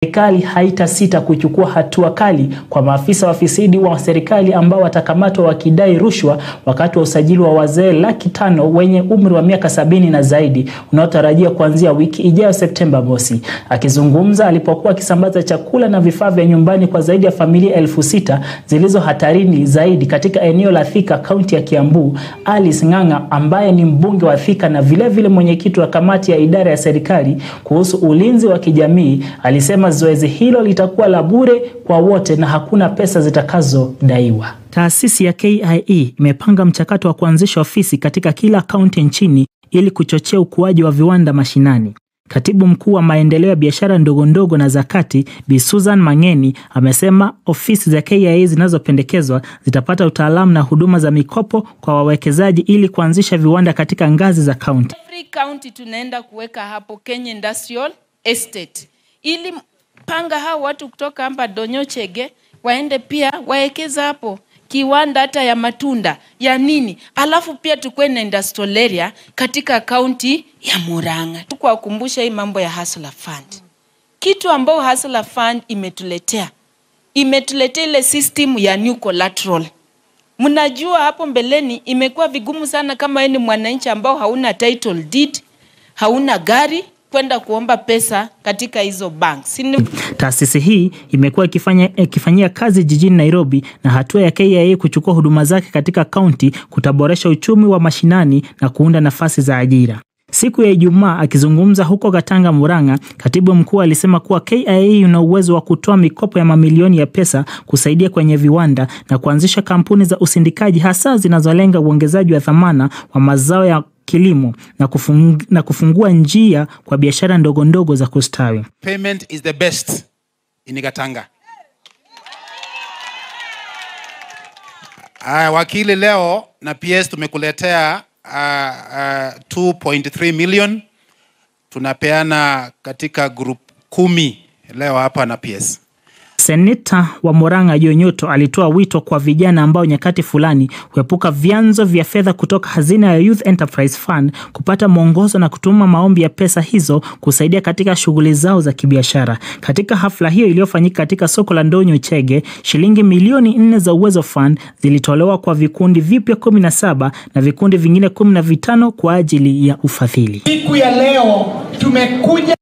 serikali haitasita kuchukua hatua kali kwa maafisa wafisidi wa serikali ambao watakamatwa wakidai rushwa wakati wa usajili wa wazee laki tano wenye umri wa miaka sabini na zaidi unaotarajia kuanzia wiki ijayo Septemba mosi. Akizungumza alipokuwa akisambaza chakula na vifaa vya nyumbani kwa zaidi ya familia elfu sita zilizo hatarini zaidi katika eneo la Thika, kaunti ya Kiambu, Alice Ng'ang'a ambaye ni mbunge wa Thika na vilevile mwenyekiti wa kamati ya idara ya serikali kuhusu ulinzi wa kijamii alisema zoezi hilo litakuwa la bure kwa wote na hakuna pesa zitakazodaiwa. Taasisi ya KIE imepanga mchakato wa kuanzisha ofisi katika kila kaunti nchini ili kuchochea ukuaji wa viwanda mashinani. Katibu mkuu wa maendeleo ya biashara ndogo ndogo na zakati Bi Susan Mangeni amesema ofisi za KIA zinazopendekezwa zitapata utaalamu na huduma za mikopo kwa wawekezaji ili kuanzisha viwanda katika ngazi za kaunti. Every county tunaenda kuweka hapo Kenya Industrial Estate ili panga hao watu kutoka hapa Donyochege waende pia waekeza hapo kiwanda hata ya matunda ya nini, alafu pia tukuwe na industrial area katika kaunti ya Murang'a. Kuwakumbusha hii mambo ya Hustler Fund, kitu ambao Hustler Fund imetuletea imetuletea ile system ya new collateral. Mnajua hapo mbeleni imekuwa vigumu sana kama wewe ni mwananchi ambao hauna title deed, hauna gari kwenda kuomba pesa katika hizo banks. Taasisi hii imekuwa ikifanya ikifanyia kazi jijini Nairobi na hatua ya KIA kuchukua huduma zake katika kaunti kutaboresha uchumi wa mashinani na kuunda nafasi za ajira. Siku ya Ijumaa akizungumza huko Gatanga, Murang'a, katibu mkuu alisema kuwa KIA ina uwezo wa kutoa mikopo ya mamilioni ya pesa kusaidia kwenye viwanda na kuanzisha kampuni za usindikaji hasa zinazolenga uongezaji wa thamana wa mazao ya kilimo na, kufung, na kufungua njia kwa biashara ndogo ndogo za kustawi. Payment is the best in Gatanga. Aya, wakili, leo na PS tumekuletea uh, uh, 2.3 million tunapeana katika group kumi leo hapa na PS. Seneta wa Murang'a Joe Nyoto alitoa wito kwa vijana ambao nyakati fulani huepuka vyanzo vya fedha kutoka hazina ya Youth Enterprise Fund kupata mwongozo na kutuma maombi ya pesa hizo kusaidia katika shughuli zao za kibiashara. Katika hafla hiyo iliyofanyika katika soko la Ndonyo Chege, shilingi milioni nne za Uwezo Fund zilitolewa kwa vikundi vipya kumi na saba na vikundi vingine kumi na vitano kwa ajili ya ufadhili. Siku ya leo tumekuja